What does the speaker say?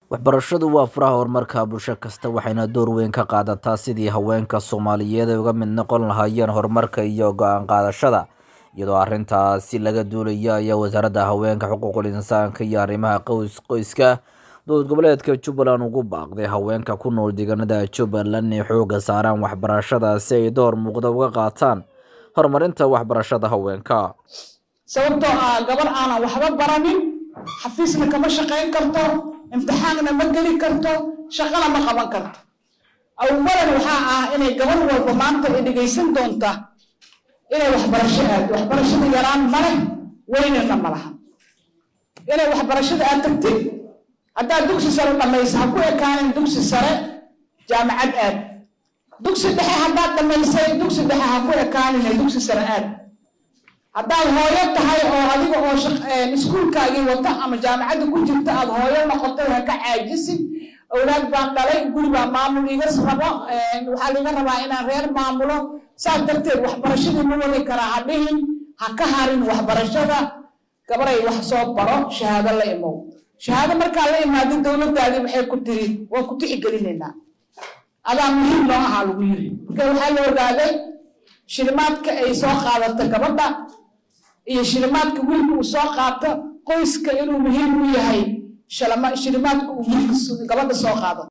waxbarashadu waa furaha horumarka bulsho kasta waxayna door weyn ka qaadataa sidii haweenka soomaaliyeed ay uga mid noqon lahaayeen horumarka iyo go-aan qaadashada iyadoo arrintaasi laga duulaya ayaa wasaaradda haweenka xuquuqul insaanka iyo arrimaha qoys qoyska dowlad goboleedka jubbaland ugu baaqday haweenka ku nool deegaanada jubbaland inay xoogga saaraan waxbarashada si ay door muuqda uga qaataan horumarinta waxbarashada haweenka sababtoo ah gabar aanan waxba baranin xafiisna kama shaqayn karto imtixaanna ma geli karto shaqana ma qaban karto awalan waxaa ah inay gabar walba maanta ay dhegaysan doonta inay waxbarasho aado waxbarashada yaraan ma leh weynana ma laha inay waxbarashada aad tagtid haddaad dugsi sare dhamaysa ha ku ekaanin dugsi sare jaamacad aad dugsi dhexe haddaad dhamaysay dugsi dhexe ha ku ekaanin dugsi sare aad haddaad hooyo tahay oo adiga oo iskuulkaagii wata ama jaamacadda ku jirta aad hooyo noqotay ha ka caajisid awlaad baan dhalay guri baa maamul iga rabo waxaa liga rabaa inaan reer maamulo saas darteed waxbarashadii ma wadi karaa ha dhihin ha ka harin waxbarashada gabaray wax soo baro shahaado la imow shahaado markaa la imaado dowladdaadii waxay ku tiri waan ku tixgelinaynaa adaa muhiim noo ahaa lagu yiri marka waxaa la ogaaday shilimaadka ay soo qaadato gabadha iyo shilimaadka wiilka uu soo qaato qoyska inuu muhiim u yahay shilimaadka uu wiilka gabadha soo qaado